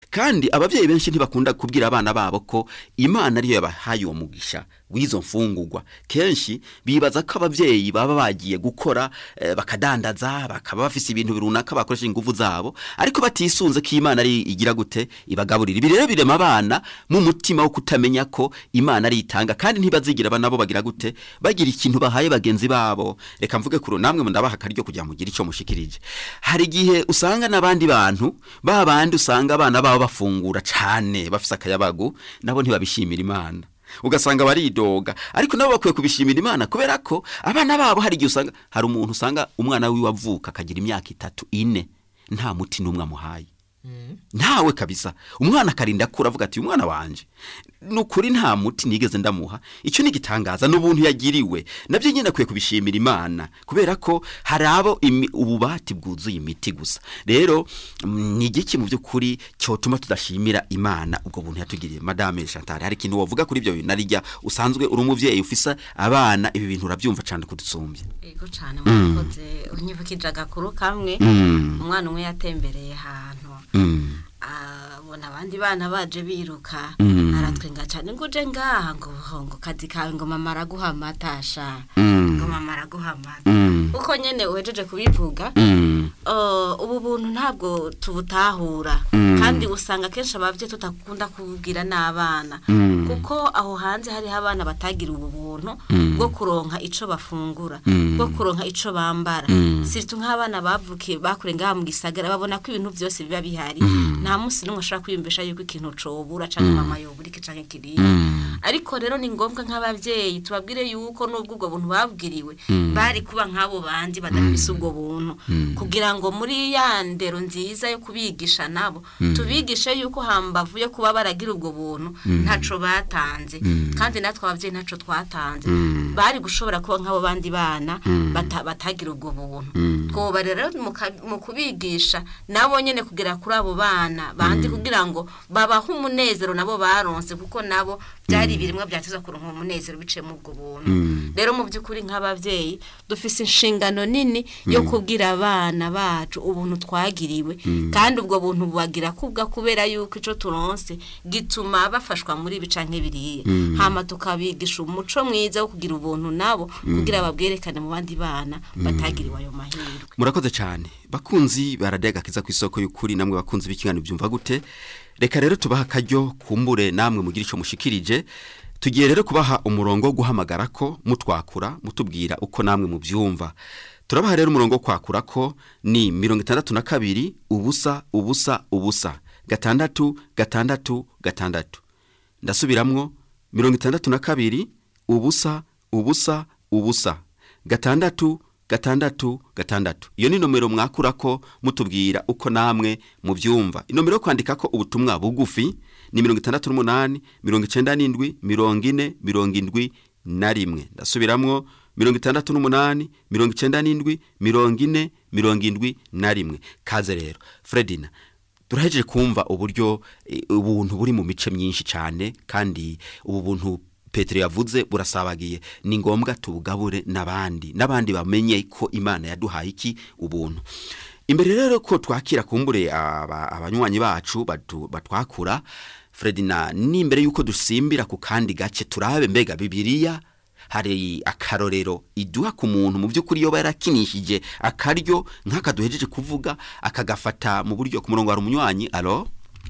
kandi ababyeyi benshi ntibakunda kubwira abana babo ko imana ariyo yabahaye uwo mugisha w'izo mfungurwa kenshi bibaza ko ababyeyi baba bagiye gukora eh, bakadandaza bakaba bafise ibintu runaka bakoresha ingufu zabo ariko batisunze ko imana ari igira gute ibagaburira ibi rero birema abana mu mutima wo kutamenya ko imana ari itanga kandi ntibazigira aba nabo bagira gute bagira ikintu bahaye bagenzi babo reka mvuge kuro namwe ndabaha akaryo kugira mugire icyo mushikirije hari igihe usanga n'abandi bantu ba bandi usanga abana babo bafungura cane bafise akayabagu nabo ntibabishimira imana ugasanga baridoga ariko nabo bakwiye kubishimira imana kubera ko abana babo hari igihe usanga hari umuntu usanga umwana wiwe avuka akagira imyaka itatu ine nta muti n'umwe amuhaye ntawe kabisa umwana akarinda akura avuga ati umwana wanje nukuri nta muti nigeze ndamuha icyo ni igitangaza n'ubuntu yagiriwe nabyo nyine akwiye kubishimira imana kubera ko hari abo imi- ububati bwuzuye imiti gusa rero mm, ni igiki mu by'ukuri cyotuma tudashimira imana ubwo buntu yatugiriye madame chantal hari ikintu wavuga kuri ibyo bintu narijya usanzwe uri umubyeyi ufisa abana ibi bintu urabyumva cyane kudusumbya yego cyane mwakoze unyibukije agakuru kamwe Mm. umwana umwe yatembereye ahantu Mm. abona abandi bana baje biruka Mm. aratwenga cyane ngo uje ngaha ngo ngo kazi kawe ngo mama araguha amata sha Mm. ngo mama araguha amata Mm. uko nyene uhejeje kubivuga Mm. Uh, ubu buntu ntabwo tubutahura Mm. kandi usanga kenshi ababyeyi tutakunda kubwira n'abana Mm. kuko aho hanze hariho abana batagira ubu buntu Mm. bwo kuronka ico bafungura Mm. bwo kuronka ico bambara Mm. siritu nk'abana bavukiye bakure ngaha mu gisagara babona ko ibintu byose biba bihari Mm. nta munsi n'umwe ashobora kwiyumvisha yuko ikintu cobura canke mama yobura iki canke kiriya Mm. ariko rero ni ngombwa nk'ababyeyi tubabwire yuko n'ubwo ubwo buntu babwiriwe Mm. bari kuba nk'abo bandi badafise ubwo buntu Mm. kugira ngo muri ya ndero nziza yo kubigisha nabo tubigishe yuko hambavu yo kuba baragira ubwo buntu ntaco batanze Mm. kandi natwe ababyeyi ntaco twatanze Mm. bari gushobora kuba nk'abo bandi bana Mm. bata- batagira ubwo buntu Mm. twoba rero mu ka- mu kubigisha nabo nyene kugera kuri abo bana bandi kugira ngo babahe umunezero nabo baronse kuko nabo byari ibirimwa byateza kuronka umunezero biciye mu ubwo buntu Mm. rero mu by'ukuri nk'ababyeyi dufise inshingano nini yo kubwira abana bacu ubuntu twagiriwe kandi ubwo buntu bubagira kubwa kubera yuko ico turonse gituma bafashwa muri ibi canke biriya hama tukabigisha umuco mwiza wo kugira ubuntu nabo kugira babwerekane mu bandi bana batagiriwe ayo mahirwe murakoze cyane bakunzi baradega kiza ku isoko y'ukuri namwe bakunzi b'ikiganiro byumva gute reka rero tubaha akaryo kumbure namwe mugira icyo mushikirije tugiye rero kubaha umurongo wo guhamagara ko mutwakura mutubwira uko namwe mubyumva turabaha rero umurongo wo kwakura ko ni mirongo itandatu na kabiri ubusa ubusa ubusa gatandatu gatandatu gatandatu ndasubiramwo mirongo itandatu na kabiri ubusa ubusa ubusa gatandatu gatandatu gatandatu iyo ni nomero mwakura ko mutubwira uko namwe mubyumva inomero yo kwandika ko ubutumwa bugufi ni mirongo itandatu n'umunani mirongo icenda n'indwi mirongo ine mirongo indwi na rimwe ndasubiramwo mirongo itandatu n'umunani mirongo icenda n'indwi mirongo ine mirongo indwi na rimwe kaze rero fredina turahejeje kumva uburyo eh, ubuntu buri mu mice myinshi cyane kandi ubu buntu petero yavuze burasabagiye ni ngombwa tubugabure n'abandi n'abandi bamenye ko imana yaduhaye iki ubuntu imbere rero ko twakira kumbure aba- abanywanyi bacu batu- batwakura fredina n'imbere y'uko dusimbira ku kandi gace turabe mbega bibiliya hari akarorero iduha ku muntu mu by'ukuri iyo yarakinishije akaryo nk'aka duhejeje kuvuga akagafata mu buryo ku murongo hari umunywanyi alo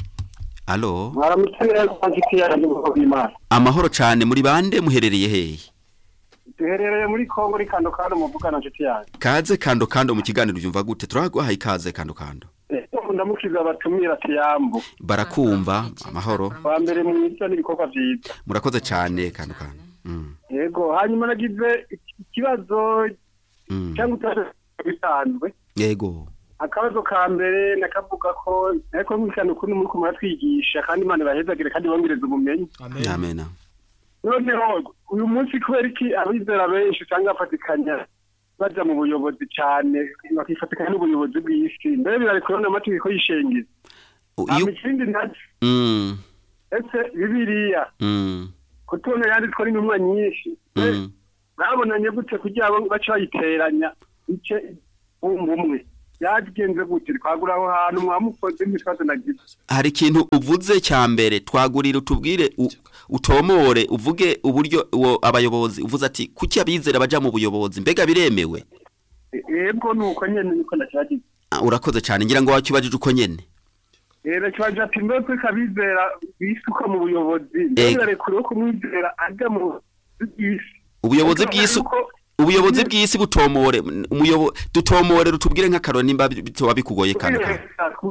alo mwaramutse neza nshuti yanjye ubwoko bw'imana amahoro cyane muri bande muherereye hehe duherereye muri kongo ni kando kando muvugana nshuti yanjye kaze kando kando mu kiganiro byumva gute turaguhaye ikaze kando kando Eh, ndamukiza abatumira tiyambu barakumva amahoro wa mbere mwiza n'ibikorwa byiza murakoze cyane kando kando Mm, yego hanyuma nagize ikibazo mm. cyangwa utaje bisanzwe yego akabazo ka mbere nakavuga ko ariko mwikana ukuntu muri kumara twigisha kandi imana ibahezagire kandi bongereza ubumenyi amena noneho uyu munsi kubera iki abizera benshi usanga bafatikanya baja mu buyobozi cyane bakifatikanya n'ubuyobozi bw'isi mbere birari kubona amategeko y'ishengizi O, hama iyo ikindi nacyo Mm, ese bibiliya mm, kutubona yanditswe n'intumwa nyinshi mm. babonanye gute kugira ngo bace bayiteranya ice bumva umwe byagenze gute twagura aho hantu mwamukoze ntitwaze nagize hari ikintu uvuze cya mbere twagurira utubwire u- utomore uvuge uburyo uwo abayobozi uvuze ati kuki abizera baja mu buyobozi mbega biremewe yebwo nuko nyene niko nakibagize Ah, urakoze cyane ngira ngo wakibajije uko nyene rero kibaje ati mbese kabizera bisuka mu buyobozi Ego. mbega rekuriwe kumwizera ajya mu bw'isi ubuyobozi Ariko bw'isi ariko- ubuyobozi bw'isi butomore umuyobo dutomore rutubwire nk'akaroni nimba bitoba bikugoye kandi kandi.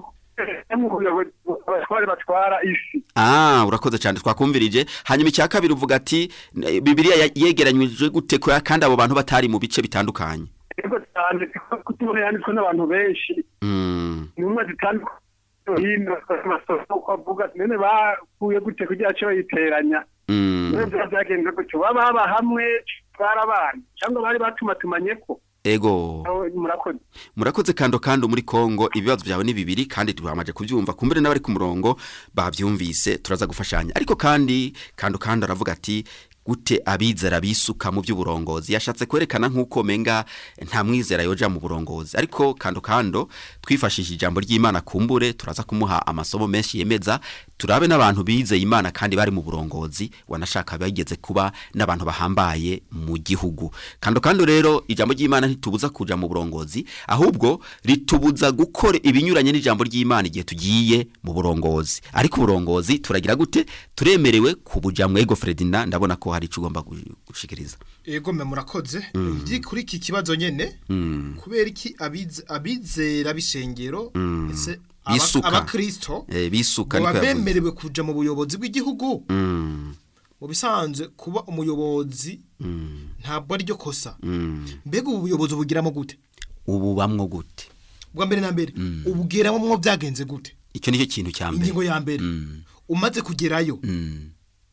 mu buyobozi abatware batwara isi Ah, urakoze cyane twakumvirije hanyuma icya kabiri uvuga ati n- Bibiliya ya- yegeranyije gute ko kandi abo bantu batari mu bice bitandukanye yego cyane kutubona yanditswe n'abantu benshi Mm. intumwa zitandukanye hino amasoko uko avuga none bakuye gute kugira cyo bayiteranya Mm. none byaba byagenze gutyo baba baba hamwe barabana cyangwa bari batumatumanye ko Ego Aho murakoze murakoze kando kando muri Kongo ibibazo byawe ni bibiri kandi tubamaje kubyumva kumbere n'abari ku murongo bavyumvise turaza gufashanya ariko kandi kando kando aravuga ati gute abizera bisuka mu by'uburongozi yashatse kwerekana nk'uko menga nta mwizera yoja mu burongozi ariko kando kando twifashishije ijambo ry'Imana kumbure turaza kumuha amasomo menshi yemeza turabe n'abantu bizeye Imana kandi bari mu burongozi wanashaka bageze kuba n'abantu bahambaye mu gihugu kando kando rero ijambo ry'Imana ntitubuza kuja mu burongozi ahubwo ritubuza gukora ibinyuranye n'ijambo ry'Imana igihe tugiye mu burongozi ariko uburongozi turagira gute turemerewe kubuja mwego Fredina ndabona ko hari ico ugomba gu- gushikiriza Ego me murakoze Ndi kuri iki kibazo nyene kubera iki abize- abizera bishengero ese aba- Bisuka. abakristo eh, bisuka baba niko yavuze bemerewe kuja mu buyobozi bw'igihugu Mm, mu bisanzwe kuba umuyobozi mm, ntabwo ari ryo kosa mm. mbega ubu buyobozi ubugiramo gute ubu bamwo gute bwa mbere na mbere ubugeramo mwo byagenze gute icyo nicyo kintu cya mbere ingingo ya mbere Mm, umaze kugerayo mm.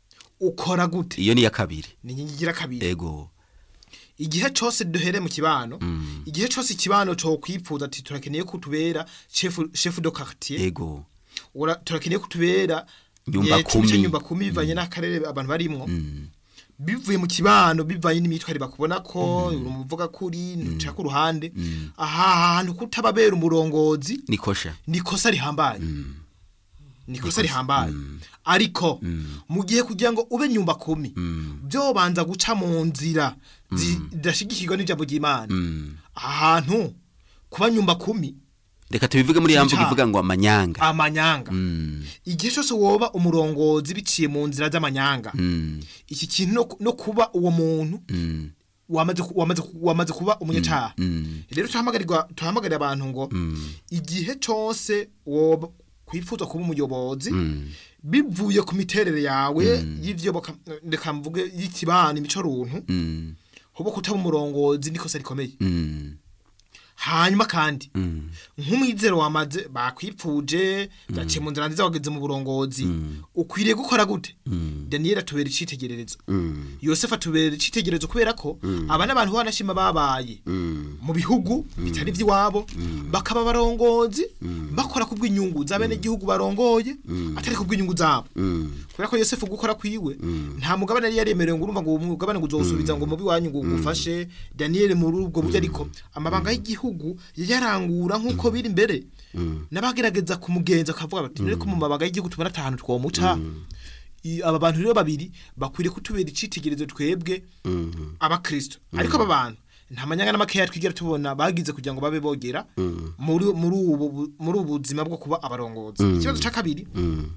ukora gute iyo ni iya kabiri ni inkingi igira kabiri ego igihe cyose duhere mu kibano igihe cyose ikibano cyo kwipfuza ati turakeneye kutubera chef chef de quartier ego ura turakeneye kutubera Nyumba eh, kimwe kumi. cy'inyumba kumi bivanye n'akarere abantu barimwo bivuye mu kibano bivanye n'imitware bakubona ko uri umuvuga kuri nca ku ruhande aha hantu kutababera umurongozi nikosha ni kosa rihambaye ni kosa rihambaye ariko mu gihe kugira ngo ube nyumba kumi byobanza guca mu nzira zidashigikirwa n'ijambo ry'Imana ahantu kuba nyumba kumi reka tubivuge muri ya mvugo Sinca. ivuga ngo amanyanga amanyanga Mm, igihe cyose woba umurongozi biciye mu nzira z'amanyanga mm, iki kintu no, no kuba uwo muntu mm, wamaze ku- wamaze ku- wamaze kuba umunyacaha mm, rero tuhamagarira tuhamagarira abantu ngo igihe cyose woba kwifuza kuba umuyobozi mm, bivuye ku miterere yawe y'ivyo baka- reka mvuge y'ikibana imico runtu mm, hoba kutaba umurongozi nikosa rikomeye mm, hanyuma kandi mm, nk'umwizero wamaze bakwipfuje byaciye mu nzira nziza wageze mu burongozi ukwiriye gukora gute daniyeli atubera icitegererezo mm, yosefu atubera icitegererezo kubera ko aba n'abantu banashima babaye mm, mu bihugu bitari iby'iwabo bakaba abarongozi bakora ku bw'inyungu z'abenegihugu barongoye atari ku bw'inyungu zabo mm, kubera ko yosefu gukora kwiwe nta mugabane yari yaremerewe ngo urumva ngo uwo mugabane ngo uzawusubiza ngo mubi wanyu ngo ugufashe daniyeli muri ubwo buryo ariko amabanga y'igihugu yayarangura nk'uko biri imbere n'abagerageza kumugenza akavuga bati rero ko mu mabanga y'igihugu tubona ahantu twomuca I- aba bantu rero babiri bakwiriye kutubera icitegererezo twebwe abakristo ariko aba bantu nta manyanga n'amakeya twigera tubona bagize kugira ngo babe bogera muri muri ubu bu- muri ubu buzima bwo kuba abarongozi ikibazo cya kabiri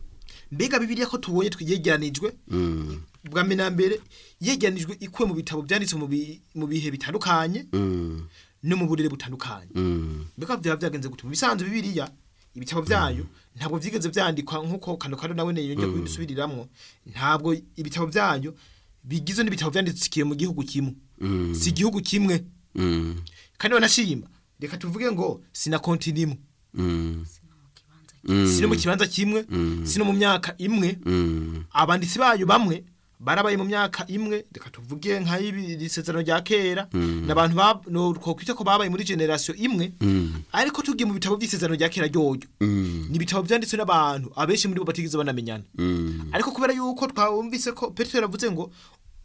mbega bibiliya ko tubonye twiyegeranijwe mm, bwa mbere na mbere yegeranijwe ikuwe mu bitabo byanditse mu bi- mu bihe bitandukanye mm, no mu burere butandukanye mm, mbega byaba byagenze gute mu bisanzwe bibiliya ibitabo byayo ntabwo byigeze byandikwa nk'uko kano kano nawe ne yongeye kubisubiriramwo ntabwo ibitabo byayo bigizwe n'ibitabo byandikiye mu gihugu kimwe mm, si igihugu kimwe mm, kandi banashima reka tuvuge ngo sina konti nimwe mm, si no mu kibanza kimwe si no mu myaka imwe mm, abanditsi bayo bamwe barabaye mu myaka imwe reka tuvuge nk'ay'isezerano rya kera n'abantu ba- no twokwita ko babaye muri generasiyo imwe ariko tugiye mu bitabo by'isezerano rya kera ryoryo mm, ni ibitabo byanditswe n'abantu abenshi muri bo batigeze banamenyana mm, ariko kubera yuko twumvise ko petero yavuze ngo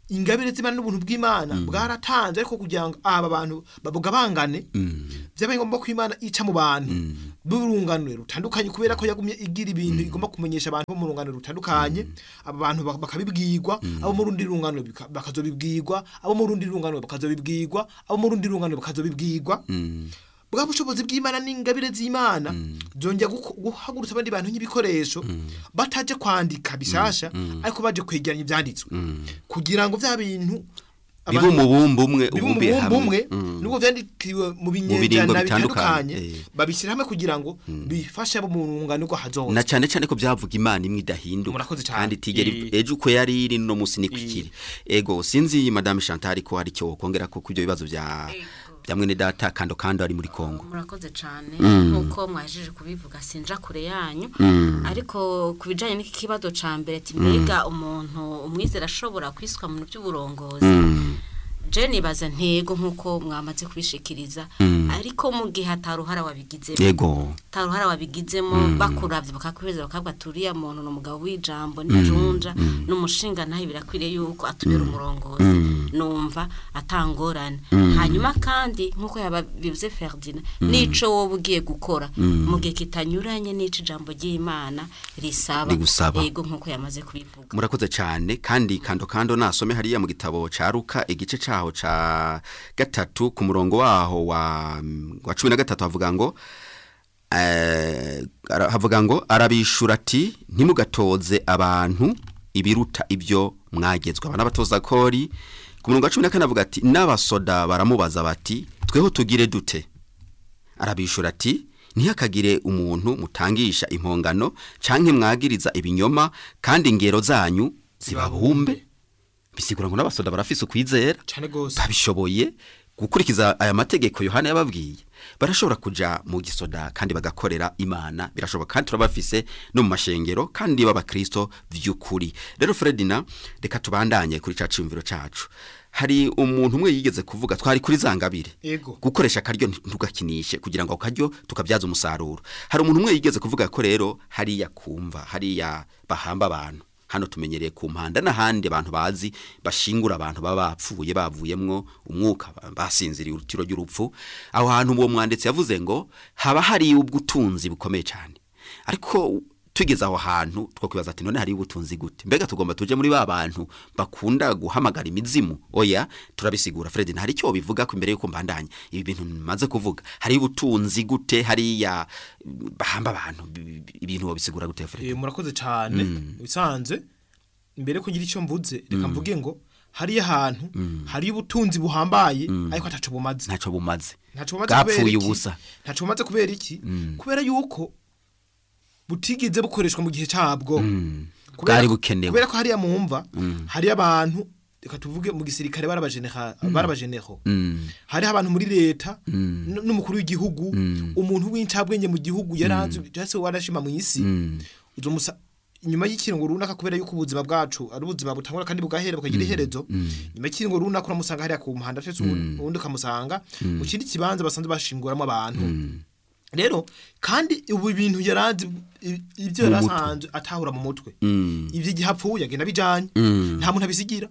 ingabire z'imana n'ubuntu bw'imana bwaratanze ariko kugira ngo aba bantu babugabangane byabaye ngombwa ko imana ica mu bantu b'urunganwe rutandukanye kubera ko yagumye igira ibintu igomba kumenyesha abantu bo mu rungano rutandukanye aba bantu bak- bakabibwirwa abo mu rundi rungano bika- bakazobibwirwa abo mu rundi rungano bakazobibwirwa abo mu rundi rungano bakazobibwirwa bwa bushobozi bw'imana n'ingabire z'imana byongera guko- guhagurutsa abandi bantu nk'ibikoresho bataje kwandika bishasha ariko baje kwegeranya ibyanditswe kugira ngo bya bintu bibe abantu- umubumbe umwe bibe ubumbiye umubumbe umwe hamwe nubwo byandikiwe mu biringo binyejana bitandukanye, bitandukanye eh. babishyira hamwe kugira ngo bifashe abo mu rungano rwo hazoza na cyane cyane ko byavuga imana imwe idahinduka Murakoze cyane. kandi itigera I- ejo uko yari iri no munsi niko ikiri ego sinzi madame Chantal ko hari cyo kongera ko kubyo bibazo bya bya mwene data kando kando ari muri Kongo murakoze cyane nk'uko mwajeje kubivuga sinja kure yanyu ariko ku bijyanye n'iki kibazo cya mbere ati mbega umuntu umwizera ashobora kwiswa mu bintu by'uburongozi je nibaza ntego nk'uko mwamaze kubishikiriza ariko mu gihe ataruhara wabigizemo ego taruhara wabigizemo bakuravye bakakweza bakavuga ati uriya muntu ni umugabo w'ijambo n'ijunja n'umushinga nawe birakwiriye yuko atubera umurongozi numva atangorane hanyuma kandi nk'uko yababivuze Ferdinand nico wowe ugiye gukora mu gihe kitanyuranye n'ico ijambo ry'Imana risaba Rigusaba. yego nk'uko yamaze kubivuga murakoze cyane kandi kando kando nasome hariya mu gitabo ca Luka igice caho ca gatatu ku murongo waho wa wa 13 havuga ngo eh, ara- havuga ngo arabishura ati ntimugatoze abantu ibiruta ibyo mwagezwe abana batoza kori ku murongo wa 14 avuga ati n'abasoda baramubaza bati tweho tugire dute arabishura ati ntihakagire umuntu mutangisha impongano canke mwagiriza ibinyoma kandi ingero zanyu zibabumbe bisigura ngo n'abasoda barafise ukwizera cyane gose babishoboye gukurikiza aya mategeko yohana yababwiye barashobora kuja mu gisoda kandi bagakorera imana birashoboka kandi turabafise no mu mashengero kandi b'abakristo vy'ukuri rero fredina reka tubandanye kuri ca ciyumviro cacu hari umuntu umwe yigeze kuvuga twari kuri zangabire Ego. gukoresha akaryo ntugakinishe kugira ngo ako karyo tukabyaza umusaruro hari umuntu umwe yigeze kuvuga ko rero hariya kumva hariya bahamba abantu hano tumenyereye ku mpanda n'ahandi abantu bazi bashingura abantu baba bapfuye bavuyemwo umwuka ba- basinziriye urutiro ry'urupfu aho hantu uwo mwanditsi yavuze ngo haba hari ubw'utunzi bukomeye cyane ariko tugeze aho hantu twakwibaza ati none hari ubutunzi gute mbega tugomba tuje muri ba bantu bakunda guhamagara imizimu oya turabisigura Fred hari icyo bivuga ko imbere yuko mbandanya ibi bintu maze kuvuga hari ubutunzi gute hariya bahamba abantu bi- bi- ibintu bisigura gute Fred Eh, murakoze cyane bisanze mbere ko ngira icyo mvuze reka mvuge ngo hariya hantu hari ubutunzi buhambaye ariko ataco bumaze ntacyo bumaze ntaco bumaze kubera bwapfuye iki ubusa ntaco bumaze kubera iki kubera yuko butigeze bukoreshwa mu gihe cabwo Kubera Bwari ko- bukenewe. kubera ko hariya mumva hariyo abantu reka tuvuge mu gisirikare barabajeneha barabajeneho Mm. hariho abantu muri leta n- n'umukuru w'igihugu umuntu w'incabwenge mu gihugu yaranze cyase warashima mu isi uzomusa inyuma y'ikiringo runaka kubera yuko ubuzima bwacu ari ubuzima butangura kandi bugahera bukagira iherezo nyuma y'ikiringo runaka uramusanga hariya ku muhanda cyese ubundi ukamusanga mu kindi kibanza basanzwe bashinguramo abantu rero kandi ubu bintu yaranze i- ibyo Mu yari mutwe. asanzwe atahura mu mutwe Mm. ivyo igihe apfuye agenda bijanye nta muntu abisigira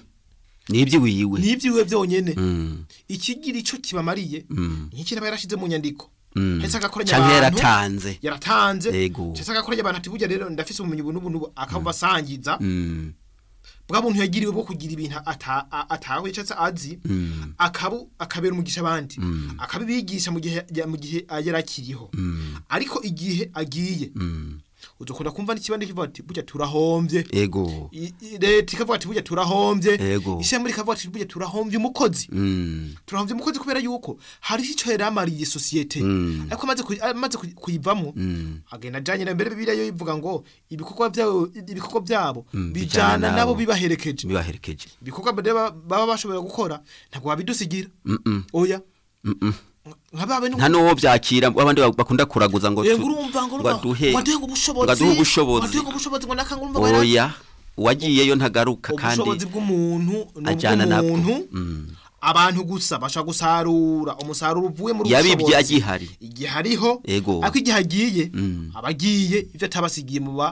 ni iby'iwiwe nibyiwe byonyene Mm. ikigira ico kibamariye Mm. nk'iki aba yarashize mu nyandiko Mm. hese agakoranya canke abantu yaratanze yaratanze Yego. hese agakoranya abantu ati burya rero ndafise ubumenyi ubu n'ubu n'ubu akabubasangiza Mm. bwa muntu yagiriwe bwo kugira ibintu ata- a- atahuye cyangwa se azi akabu akabera umugisha abandi akabibigisha mu gihe ya- mu gihe yari akiriho ariko igihe agiye uzokunda kumva n'ikibandi kivuga ati burya turahombye ego I- i- leta ikavuga ati burya turahombye Ego. ishami rikavuga ati burya turahombye umukozi Mm. turahombye umukozi kubera yuko hari icyo yari amariye sosiyete ariko amaze kuyi- amaze kuyi- kuyivamo agenda ajyanye na mbere bibiliya yo ivuga ngo ibikorwa byabo ibikorwa byabo bijana bijyana nabo. nabo bibaherekeje bibaherekeje ibikorwa baba baba bashoboye gukora ntabwo wabidusigira Mm-mm. oya Mm-mm. nka babe nta n'uwo byakira abandi bakunda kuraguza ngo yego tu- urumva ngo ngo aduhe ngo aduhe ngo ubushobozi ngo aduhe ubushobozi aduhe ngo ubushobozi ngo nakanga urumva ngo yari- oya uwagiyeyo ntagaruka kandi ubushobozi bw'umuntu ni ajyana nabwo. ubw'umuntu Mm. abantu gusa bashaka gusarura umusaruro uvuye muri yabibye ubushobozi. agihari igihe hariho Ego. ariko igihe agiye Mm. aba agiye ibyo atabasigiye mu ba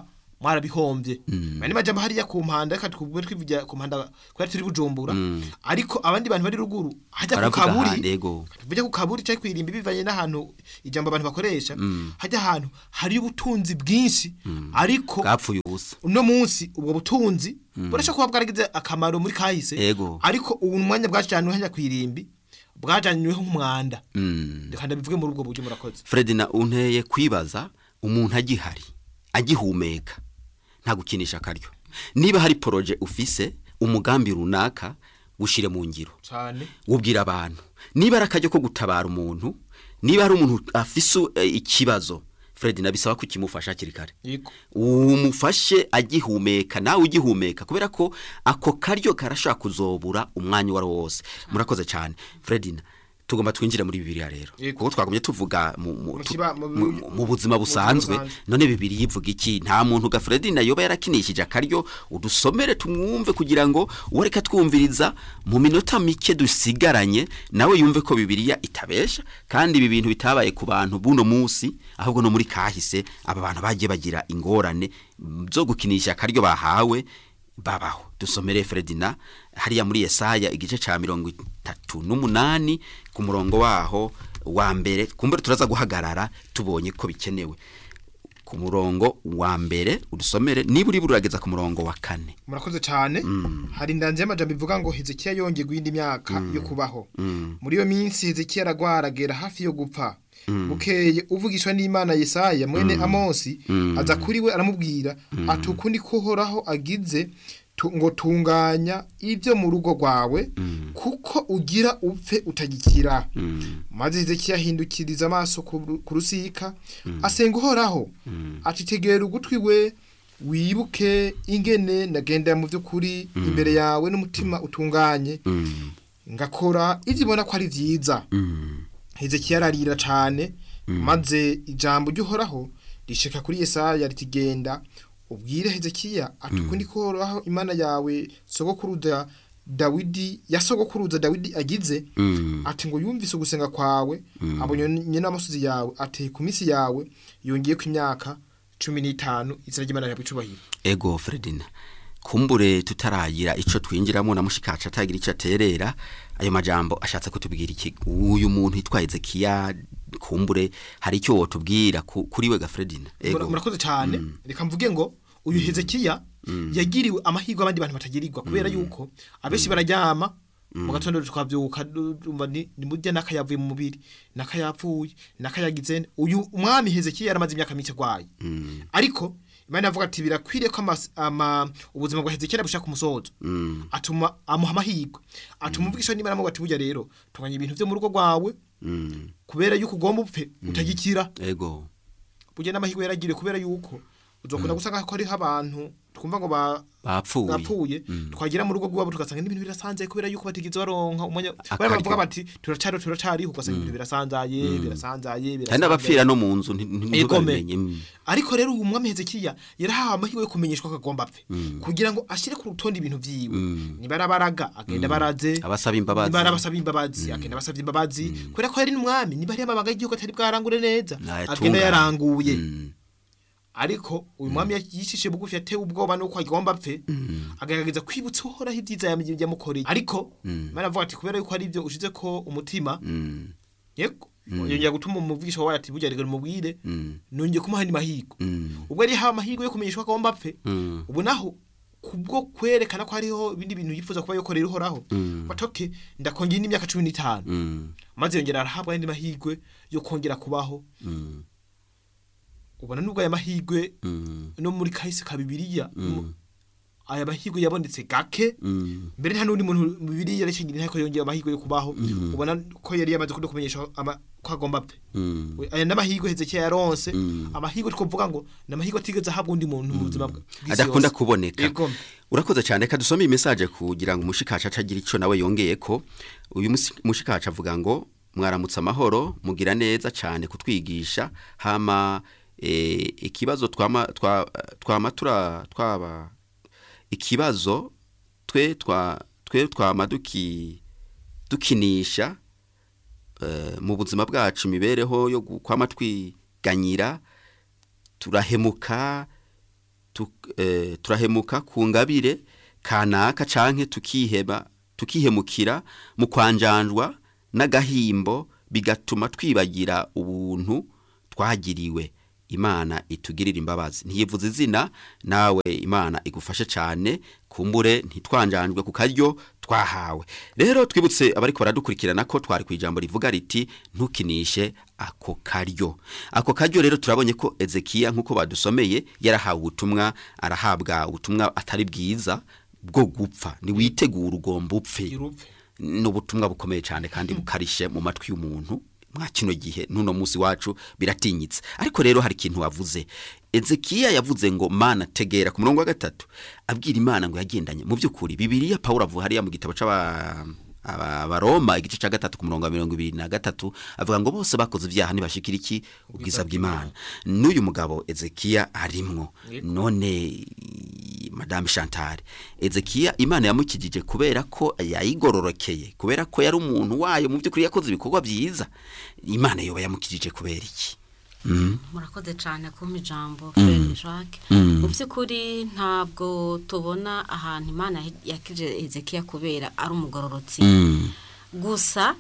mwarabihombye bane majambo hariya ku mpanda reka twubwe twivugira ku mpanda kubera turi bujumbura ariko abandi bantu bari ruguru hajya ku baravuga kaburi ahandi yego tujya ku kaburi cyangwa kwirimba bivanye n'ahantu ijambo abantu bakoresha hajya ahantu hari ubutunzi bwinshi ariko bwapfuye ubusa uno munsi ubwo butunzi burashobora kuba bwaragize akamaro muri kahise Ego. ariko ubu umwanya bwajyanywe hajya ku irimbi bwajyanyweho nk'umwanda Mm. reka ndabivuge muri ubwo buryo murakoze Fredina unteye kwibaza umuntu agihari agihumeka nta gukinisha akaryo niba hari poroje ufise umugambi runaka ushire mu ngiro cyane wubwira abantu niba ari akaryo ko gutabara umuntu niba hari umuntu afise eh, ikibazo Fredina bisaba ko ukimufasha hakiri kare yego umufashe agihumeka nawe ugihumeka kubera ko ako karyo karashaka kuzobura umwanya uwo ari wo wose murakoze cyane Fredina tugomba twinjire muri bibiliya rero Yego. kuko twagumye tuvuga mu, mu, Mu tu- kiba- mu- mu, mu buzima busanzwe busanzwe. none bibiri yivuga iki nta muntu ga Fredina yoba yarakinishije akaryo udusomere tumwumve kugira ngo uwo reka twumviriza mu minota mike dusigaranye nawe yumve ko bibiliya itabesha kandi ibi bintu bitabaye ku bantu buno munsi ahubwo no muri kahise aba bantu bagiye bagira ingorane mm, zo gukinisha akaryo bahawe babaho dusomere Fredina hariya muri Yesaya igice ca mirongo itatu n'umunani ku murongo waho wa mbere kumbere turaza guhagarara tubonye ko bikenewe ku murongo wa mbere udusomere niba uri burageza ku murongo wa kane murakoze cyane hari indanzi y'amajambo ivuga ngo hezekiya yongeye guhinda imyaka yo kubaho muri iyo minsi hezekiya aragwara agera hafi yo gupfa bukeye uvugishwa n'imana yesaya mwene amosi aza kuri we aramubwira ati ukundi ko uhoraho agize tu- ngo tunganya ibyo mu rugo rwawe kuko ugira upfe utagikira maze hezekiya ahindukiriza amaso ku ru- ku rusika asenga uhoraho ati tegera ugutwi we wibuke ingene nagendera mu by'ukuri imbere yawe n'umutima utunganye ngakora ibyo ubona ko ari byiza hezekiya ararira cyane maze ijambo ry'uhoraho rishika kuri yesaya riti genda ubwire hezekiya ati ukundi ko uhoraho imana yawe sogokuruza dawidi ya sogokuruza dawidi agize ati ngo yumvise ugusenga kwawe abonye n'amasozi yawe ateye ku minsi yawe yongeye ku imyaka cumi n'itanu izina ry'imana yawe icubahiro ego Fredina kumbure tutaragira ico twinjiramo na mushikaca atagira ico aterera ayo majambo ashatse kutubwira iki uyu muntu yitwa Ezekiya kumbure hari icyo wotubwira ku- kuri we ga Fredina Mura- murakoze cyane reka mvuge ngo uyu hezekiya yagiriwe amahirwe abandi bantu batagirirwa kubera yuko abenshi bararyama mu gatondo twabyuka du- dumva ni ni murya n'akayavuye mu mubiri n'akayapfuye n'akayagize uyu umwami hezekiya yaramaze imyaka mike arwaye ariko imana yavuga ati birakwiriye ko amas- ama ubuzima bwa hezekiya bushaka umusozo atuma amuha amahirwe atuma umvugisha n'imana amuvuga ati burya rero tunganya ibintu byo mu rugo rwawe kubera yuko ugomba upfe utagikira ego burya n'amahirwe yaragiriwe kubera yuko uzokunda gusanga ko hariho abantu twumva ngo ba bapfuye bapfuye twagera mu rugo rwabo tugasanga n'ibintu birasanzaye kubera yuko batigeze baronka umwanya Akaryo. bari bavuga bati turacari turacariho ugasanga ibintu birasanzaye birasanzaye kandi n'abapfira no mu nzu nti- nti- Egome. ntibabimenye Mm. ariko rero uyu mwami hezekiya yarahawe amahirwe yo kumenyeshwa ko agomba apfe kugira ngo ashyire ku rutonde ibintu vyiwe niba arabaraga agenda baraze abasaba imbabazi niba arabasaba imbabazi agenda abasabye imbabazi kubera ko yari n'umwami niba ari amabanga y'igihugu atari bwarangure neza Nayatunganya. agenda yaranguye Mm. ariko uyu mwami yishishe bugufi yatewe ubwoba nuko agomba apfe agaragaza kwibutsa uhoraho ibyiza yam- yamukoreye ariko imana avuga ati kubera yuko ari ibyo ushize ko umutima Mm. yego yongera gutuma umuvugisha wawe ati burya reka mubwire Mm. nongeye kumuha andi mahirwe Mm. ubwo yari yahawe amahirwe yo kumenyeshwa ko agomba apfe Mm. ubu naho kubwo kwerekana ko hariho ibindi bintu yifuza kuba yokorera uhoraho batoke ndakongera indi myaka cumi n'itanu Mm. maze yongera arahabwa andi mahirwe yo kongera kubaho Mm. ubona nubwo aya mahirwe Mm. no muri kahise ka bibiliya aya mahirwe yabonetse gake Mm. mbere nta n'undi muntu mu bibiliya yarishingira ko yongera amahirwe yo kubaho ubona ko yari yamaze kuno kumenyesha ama- ko agomba apfe Mm. We- aya n'amahirwe hezekiya yaronse Mm. amahirwe twovuga ngo ni amahirwe atigeze ahabwa undi muntu mu buzima bwe- bw'isi adakunda yose. kuboneka Yego. urakoze cyane reka dusome iyi message kugira ngo umushikaca acagira icyo nawe yongeye ko uyu musi- mushikaca avuga ngo mwaramutse amahoro mugira neza cyane kutwigisha hama eh, ikibazo twama twa- twama tura twaba ikibazo twe twa twe twama duki dukinisha eh, mu buzima bwacu imibereho yo gu- kwama twiganyira turahemuka tuk- eh, turahemuka ku ngabire kanaka canke tukiheba tukihemukira mu kwanjanjwa n'agahimbo bigatuma twibagira ubuntu twagiriwe imana itugirira imbabazi ntiyivuze izina nawe imana igufashe cyane kumbure ntitwanjanjwe ku karyo twahawe rero twibutse abariko baradukurikirana ko twari ku ijambo rivuga riti ntukinishe ako karyo ako karyo rero turabonye ko ezekiya nk'uko badusomeye yarahawe ubutumwa arahabwa ubutumwa atari bwiza bwo gupfa ntiwitegure ugomba upfe irupfe ni ubutumwa bukomeye cyane kandi bukarishe mu matwi y'umuntu mwa kino gihe n'uno munsi wacu biratinyitse ariko rero hari ikintu wavuze ezekiya yavuze ngo mana tegera ku murongo wa gatatu abwira imana ngo yagendanye mu by'ukuri bibiriya pawulo avuga hariya mu gitabo c'aba aba- abaroma igice cya gatatu ku murongo wa mirongo ibiri na gatatu avuga ngo bose bakoze ibyaha ntibashikira iki ubwiza bw'imana n'uyu mugabo ezekiya arimwo none madame chantal ezekiya imana yamukijije kubera ko yayigororokeye kubera ko yari umuntu wayo mu by'ukuri yakoze ibikorwa byiza imana yoba yamukijije kubera iki murakoze cyane kumpa ijambo Frere Jacques mu by'ukuri ntabwo tubona ahantu imana yakije Ezekiya kubera ari umugororotsi gusa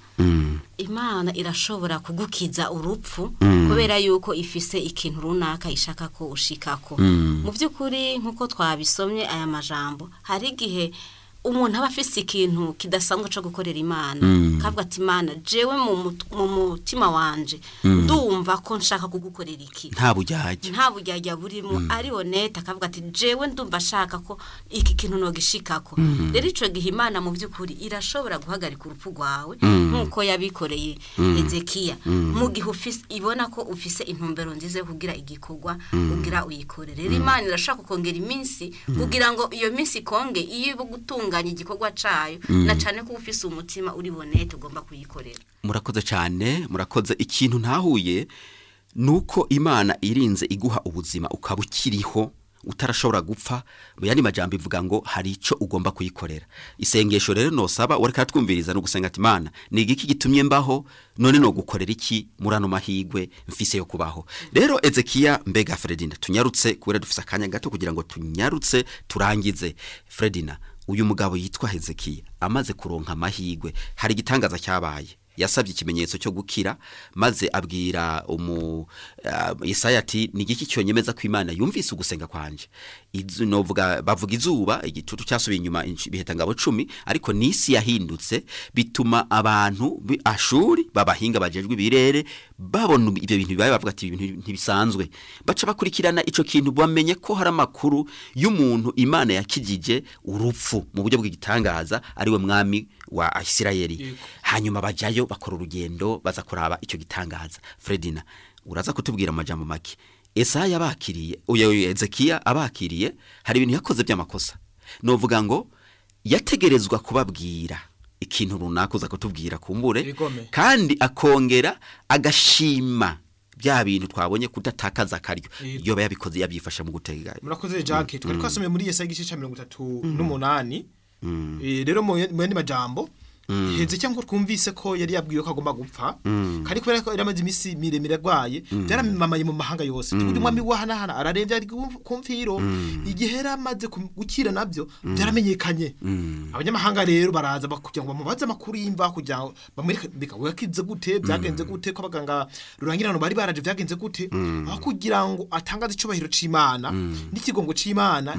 imana irashobora kugukiza urupfu kubera yuko ifise ikintu runaka ishaka ko ushikako mu by'ukuri nk'uko twabisomye aya majambo hari igihe umuntu aba afise ikintu kidasanzwe cyo gukorera imana kavuga ati imana jewe mu mut- mu mutima wanje ndumva ko nshaka kugukorera iki nta bujyajya nta buryarya burimo ari honete akavuga ati jewe ndumva ashaka ko iki kintu nogishikako rero ico gihe imana mu by'ukuri irashobora guhagarika urupfu rwawe nk'uko yabikoreye ezekiya mu gihe ufise ibona ko ufise intumbero nziza yo kugira igikorwa ugira uyikore rero imana irashaka kongera iminsi kugira ngo iyo minsi ikonge iyo iba gutunganya igikorwa cayo na cane ko ufise umutima uri bonete ugomba kuyikorera murakoze cyane murakoze ikintu ntahuye ni uko imana irinze iguha ubuzima ukaba ukiriho utarashobora gupfa mu yandi majambo ivuga ngo hari icyo ugomba kuyikorera isengesho rero nosaba wareka twumviriza no gusenga ati imana ni igiki gitumye mbaho none no gukorera iki muri ano mahigwe mfise yo kubaho rero ezekiya mbega fredina tunyarutse kubera dufise akanya gato kugira ngo tunyarutse turangize fredina uyu mugabo yitwa hezekiya amaze kuronka amahigwe hari igitangaza cyabaye yasabye ikimenyetso cyo gukira maze abwira umu uh, Yesaya ati ni igiki cyonyemeza ko Imana yumvise ugusenga kwanje Izu- novuga bavuga izuba igitutu cyasubiye inyuma inshi- biheta ngabo 10 ariko nisi yahindutse bituma abantu bi- ashuri babahinga bajejwe ibirere babona ibyo bintu bibaye bavuga ati ibintu ntibisanzwe baca bakurikirana ico kintu bamenye ko hari amakuru y'umuntu Imana yakijije urupfu mu buryo bw'igitangaza ariwe mwami wa Isirayeli hanyuma bajyayo bakora urugendo baza kuraba icyo gitangaza Fredina uraza kutubwira amajambo make Esaya abakiriye uyu Ezekiya abakiriye hari ibintu yakoze by'amakosa novuga ngo yategerezwa kubabwira ikintu runaka uza kutubwira kumbure Ibigome. kandi akongera agashima bya bintu twabonye kudatakaza akaryo Yego. yoba yabikoze yabyifasha mu gutega murakoze Jacques twari twasomeye muri Yesaya igice cya mirongo itatu n'umunani Eh, rero mu mu yandi majambo heze cyangwa twumvise ko yari yabwiwe ko agomba gupfa kandi kubera ko yari amaze iminsi miremire arwaye byaramamaye mu mahanga yose tuvuge umwami wahanahana ararembye ari ku- ku mfiro igihe yari amaze kum- gukira nabyo byaramenyekanye abanyamahanga rero baraza bak- kugira ngo bamubaze amakuru y'imva kugira ngo bamwereke mbega wakize gute byagenze gute ko abaganga rurangirano bari baraje byagenze gute aho kugira ngo atangaze icyubahiro c'imana n'ikigongo c'imana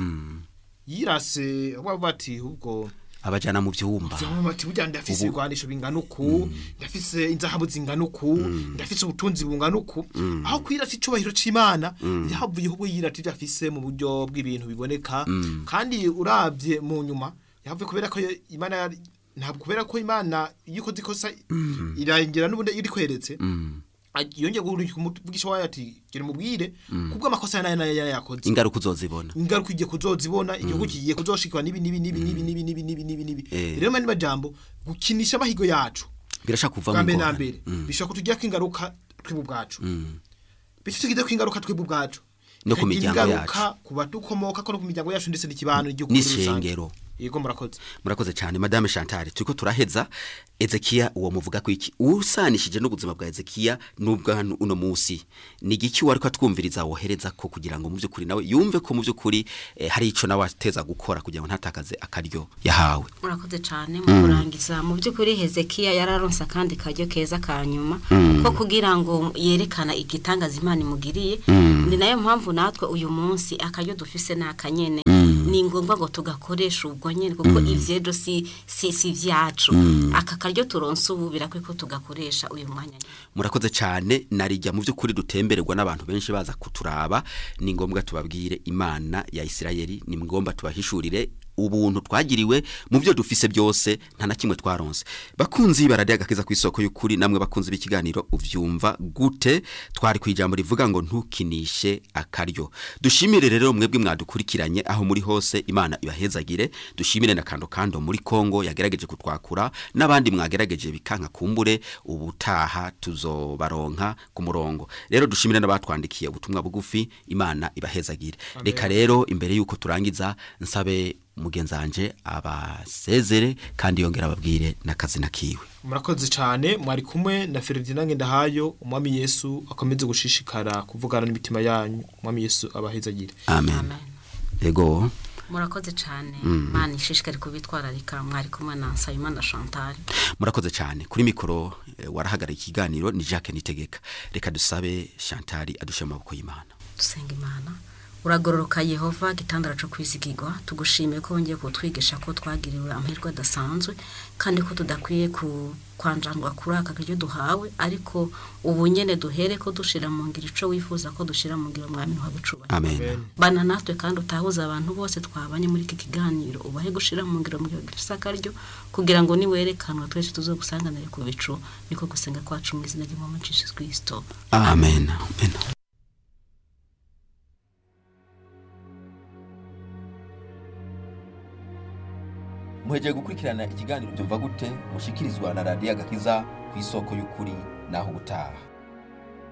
yirase bavuga ati ubwo abajana mu byumba Vyama bati burya ndafise Ubu- ibigwanisho bingana uku ndafise inzahabu zingana uku ndafise ubutunzi bungana uku aho kwirata icubahiro c'imana yahavuye ahubwo yirata ivyo afise mu buryo bw'ibintu biboneka kandi uravye mu nyuma yahavuye kubera ko imana yari- ntabwo kubera ko imana iyo ikoze ikosa irangera n'ubundi iyo irikweretse yongeye kuvugisha wayo ati gera mubwire kubwo amakosa nayo nayo yayakoze ingaruka uzozibona ingaruka igiye kuzozibona igihugu kigiye kuzoshikwa nibi nibi nibi nibi nibi nibi nibi nibi nibi Eh. rero mani majambo gukinisha amahigo yacu birashaka kuva bwa mu mbere na ngorane. mbere bishobora kutugirako ingaruka twebwe ubwacu bityo tugizeko ingaruka twebwe ubwacu No ku Bikagira miryango ingaruka ku badukomoka ko no ku miryango yacu ndetse n'ikibano n'igihugu muri rusange n'isengero yego murakoze murakoze cyane madame Chantal turiko turaheza Ezekiya uwo muvuga ko iki usanishije n'ubuzima bwa Ezekiya nubwo hano uno munsi ni igiki wariko atwumviriza wohereza ko kugira ngo mu by'ukuri nawe yumve ko mu by'ukuri eh, hari ico nawe ateza gukora kugira ngo ntatakaze akaryo yahawe murakoze cyane mu kurangiza mu by'ukuri hezekiya yararonse akandi karyo keza ka nyuma ko kugira ngo yerekana igitangaza imana imugiriye ni nayo mpamvu natwe uyu munsi akaryo dufise ni akanyene ni ngombwa ngo tugakoresha ubwo nyine kuko ivyejo si si si vyacu aka karyo turonse ubu birakwiye ko tugakoresha uyu mwanya nyene. murakoze cyane narijya mu by'ukuri dutembererwa n'abantu benshi baza kuturaba ni ngombwa tubabwire imana ya Isirayeli ni ngombwa tubahishurire ubuntu twagiriwe mu byo dufise byose nta na kimwe twaronse bakunzi baradiye agakiza ku isoko y'ukuri namwe bakunzi b'ikiganiro uvyumva gute twari ku ijambo rivuga ngo ntukinishe akaryo dushimire rero mwebwe mwadukurikiranye aho muri hose imana ibahezagire dushimire na kando kando muri Kongo yagerageje kutwakura n'abandi mwagerageje bikanka kumbure ubutaha tuzobaronka ku murongo rero dushimire n'abatwandikiye ubutumwa bugufi imana ibahezagire reka rero imbere yuko turangiza nsabe mugenzanje abasezere kandi yongera ababwire n'akazina kiwe murakoze cyane mwari kumwe na Ferdinand Ngendahayo umwami Yesu akomeze gushishikara kuvugana n'imitima yanyu umwami Yesu abahezagire amen amen yego murakoze cyane mana ishishikari kubitwararika mwari kumwe na Nsabimana Chantal murakoze cyane kuri mikoro eh, warahagarara ikiganiro ni Jacques Nitegeka reka dusabe Chantal adushe mu maboko y'Imana dusenga imana uragororoka yehova gitandara cyo kwizigirwa tugushimiye ko wongeye kutwigisha ko twagiriwe amahirwe adasanzwe kandi ko tudakwiye ku kwanjangwa kuri aka karyo duhawe ariko ubu nyene duhere ko dushira mu ngiro ico wifuza ko dushira mu ngiro mwami wa bucuba amen bana natwe kandi utahuza abantu bose twabanye muri iki kiganiro ubahe gushira mu ngiro mu gisakaryo kugira ngo niwerekanwa twese tuzogusanganire ku bicu niko gusenga kwacu mu izina ry'umwami Jesus Kristo amen amen muhegeye gukurikirana ikiganiro byumva gute mushikirizwa na radiyo agakiza ku isoko y'ukuri naho ubutaha